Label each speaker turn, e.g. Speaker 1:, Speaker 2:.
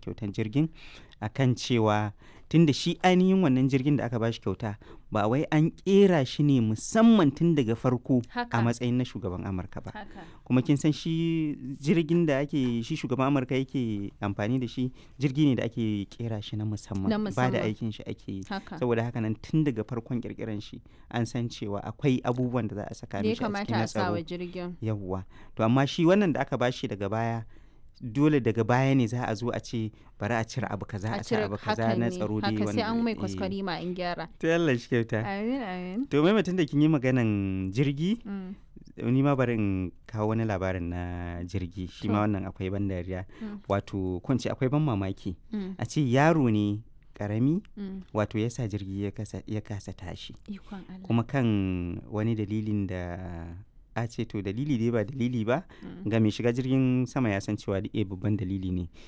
Speaker 1: kyautan jirgin akan cewa tunda shi ainihin wannan jirgin da aka bashi kyauta ba wai an kera shi ne musamman tun daga farko
Speaker 2: Haka.
Speaker 1: a matsayin na shugaban amurka ba
Speaker 2: haka
Speaker 1: kuma kin san shi jirgin da ake shi shugaban amurka yake amfani da shi jirgi ne da ake kera shi na musamman
Speaker 2: Na
Speaker 1: ba da
Speaker 2: musamman.
Speaker 1: aikin shi ake yi
Speaker 2: haka
Speaker 1: saboda haka nan tun daga farkon kirkiran shi an san cewa akwai abubuwan da za a saka
Speaker 2: da ya
Speaker 1: mishi a cikin
Speaker 2: kamata
Speaker 1: na
Speaker 2: a sa wa
Speaker 1: tsaro
Speaker 2: jirgin
Speaker 1: yawwa to amma shi wannan da aka bashi daga baya dole daga baya ne za a zo a ce bari a cire abu kaza
Speaker 2: a
Speaker 1: a sa
Speaker 2: cire
Speaker 1: abu kaza
Speaker 2: haka
Speaker 1: na
Speaker 2: ne
Speaker 1: tsaro dai
Speaker 2: haka sai
Speaker 1: wanda-
Speaker 2: an mai
Speaker 1: eh.
Speaker 2: kwaskwari ma in gyara
Speaker 1: to Allah shi kyauta
Speaker 2: amin amin
Speaker 1: to mai mutum da kin yi maganan jirgi
Speaker 2: Mm,
Speaker 1: ni ma bari in kawo wani labarin na jirgi shi ma
Speaker 2: To.
Speaker 1: wannan akwai ban dariya
Speaker 2: Mm.
Speaker 1: wato kunci akwai ban mamaki
Speaker 2: mm,
Speaker 1: a ce yaro ne karami
Speaker 2: mm.
Speaker 1: wato ya sa jirgi ya kasa, ya kasa tashi
Speaker 2: ikon Allah
Speaker 1: kuma kan wani dalilin da a ce to dalili dai ba dalili ba
Speaker 2: Mm.
Speaker 1: ga mai shiga jirgin sama ya san cewa eh babban dalili ne